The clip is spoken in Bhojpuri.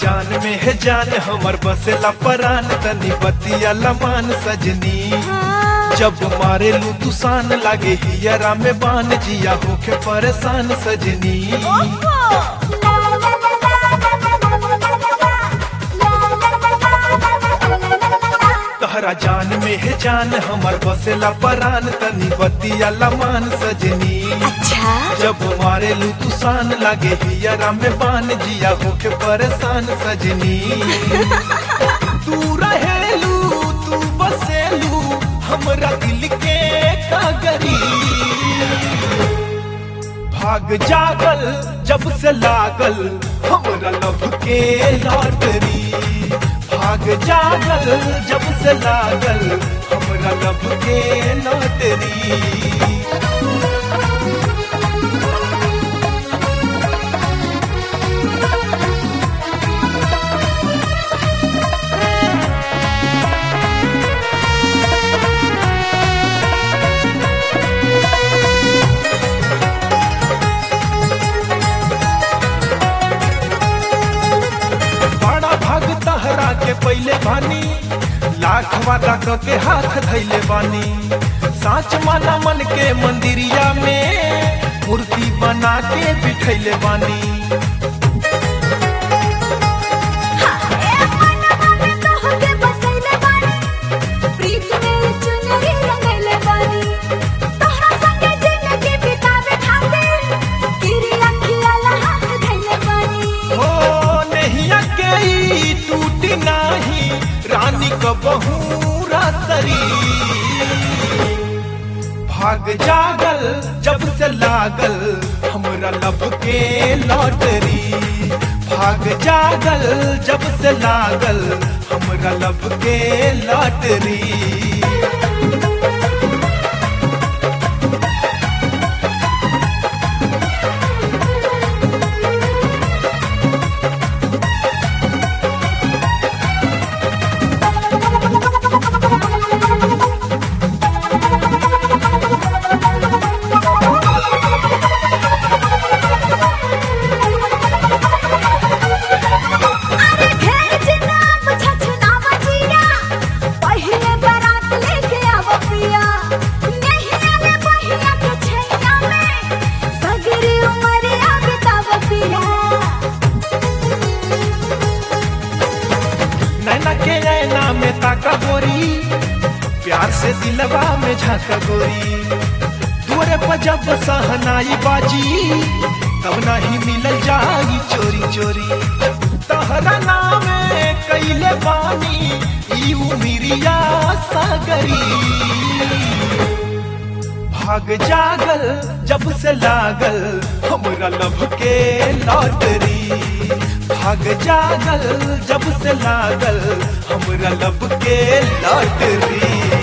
जान में है जान हमर बसेला परान तनी बतिया लमान सजनी जब मारे लू तुसान लागे हियरा में बान जिया होके परेशान सजनी तहरा जान में है जान हमर बसेला परान तनी बतिया लमान सजनी अच्छा जब मारे लू तुसान लागे हियरा में बान जिया होके परेशान सजनी तू रहेलू तू बसेलू हमरा दिल के कागरी भाग जागल जब से लागल हमरा लभ के लॉटरी भाग जागल जब से लागल हमरा लभ के लॉटरी बड़ा भाग तहरा के पहले बानी लाख वादा क के हाथ धैले बानी साच माना मन के मंदिरिया में मूर्ति बना के बिठैले बानी हो नहिया के ई टूटी नाही रानी क बहुरा सरी भाग जागल जब से लागल हमरा लब के लॉटरी भाग जागल जब से लागल हमरा लब के लॉटरी नैना के नैना में ताका गोरी प्यार से दिलवा में झाका गोरी दूरे पर जब सहनाई बाजी तब नहीं मिलल जाई चोरी चोरी तहरा नाम कैले बानी ई उमिरिया सागरी भाग जागल जब से लागल हमरा लभ के लॉटरी भाग जागल जब से लागल हमरा लब के लॉटरी